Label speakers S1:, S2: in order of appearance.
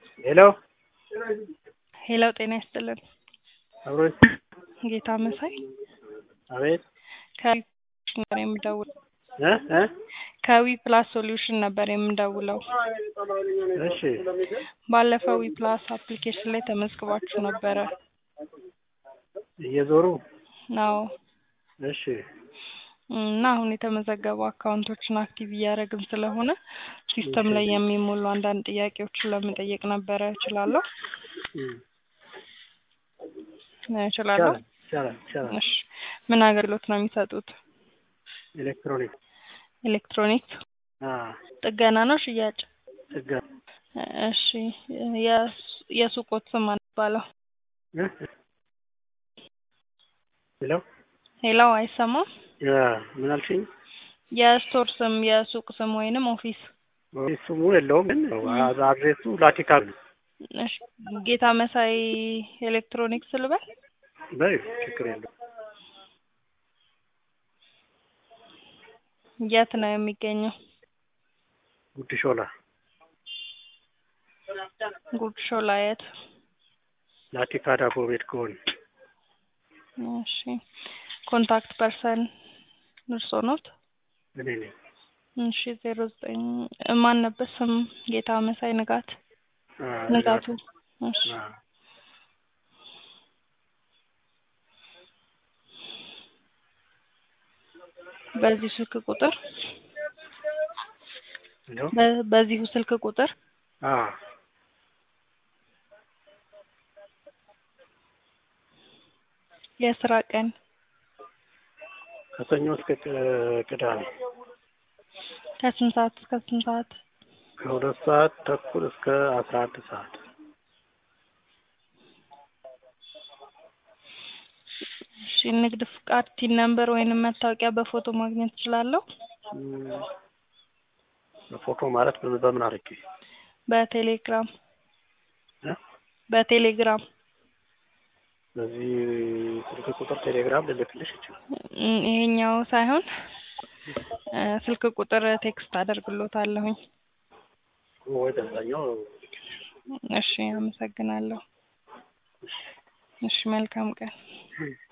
S1: ሄሎ
S2: ሄሎ ጤና ይስጥልን።
S1: አብሮ
S2: ጌታ መሳይ
S1: አቤት
S2: ከዊ ነበር የምደውለው
S1: እ እ
S2: ከዊ ፕላስ ሶሉሽን ነበር የምደውለው።
S1: እሺ
S2: ባለፈው ዊ ፕላስ አፕሊኬሽን ላይ ተመዝግባችሁ ነበረ።
S1: እየዞሩ
S2: ናው
S1: እሺ
S2: እና አሁን የተመዘገቡ አካውንቶችን አክቲቭ እያደረግን ስለሆነ ሲስተም ላይ የሚሞሉ አንዳንድ ጥያቄዎችን ለመጠየቅ ነበረ። እችላለሁ
S1: እም፣
S2: እችላለሁ?
S1: ይቻላል ይቻላል ይቻላል።
S2: እሺ ምን አገልግሎት ነው የሚሰጡት?
S1: ኤሌክትሮኒክ
S2: ኤሌክትሮኒክስ
S1: አ
S2: ጥገና ነው ሽያጭ?
S1: ጥገና
S2: እሺ የስ- የሱቆት ስም ማን ይባላል?
S1: እ ሄሎ
S2: ሄሎ አይሰማም?
S1: ያ ምን አልሽኝ?
S2: የስቶር ስም የሱቅ ስም ወይንም ኦፊስ?
S1: ስሙ የለውም ግን አ- አድሬሱ ላቲካ ነው።
S2: እሺ ጌታ መሳይ ኤሌክትሮኒክስ ልበል?
S1: በይ ችግር የለውም።
S2: የት ነው የሚገኘው?
S1: ጉድ ሾላ
S2: ጉድ ሾላ የት?
S1: ላቲካ ዳቦ ቤት ከሆነ
S2: እሺ ኮንታክት ፐርሰን እርሶ ኖት?
S1: እኔ ነኝ።
S2: እሺ ዜሮ ዘጠኝ ማን ነበር ስም? ጌታ መሳይ ንጋት
S1: አ
S2: ንጋቱ። እሺ
S1: አ
S2: በዚህ ስልክ ቁጥር
S1: ሄሎ
S2: በ- በዚሁ ስልክ ቁጥር
S1: አ
S2: የስራ ቀን
S1: ከሰኞ እስከ ቅ- ቅዳሜ
S2: ከስንት ሰዓት እስከ ስንት ሰዓት?
S1: ከሁለት ሰዓት ተኩል እስከ አስራ አንድ ሰዓት
S2: እሺ ንግድ ፍቃድ ቲን ነምበር ወይንም መታወቂያ በፎቶ ማግኘት እችላለሁ?
S1: እም፣ በፎቶ ማለት በምን በምን አድርጌ
S2: በቴሌግራም
S1: እ
S2: በቴሌግራም
S1: በዚህ ስልክ ቁጥር ቴሌግራም ልልክልሽ ይችላል።
S2: እም፣ ይሄኛው ሳይሆን እ ስልክ ቁጥር ቴክስት አደርግሎታለሁኝ።
S1: ወይ በዛኛው
S2: እሺ አመሰግናለሁ። እሺ መልካም ቀን።
S1: እም።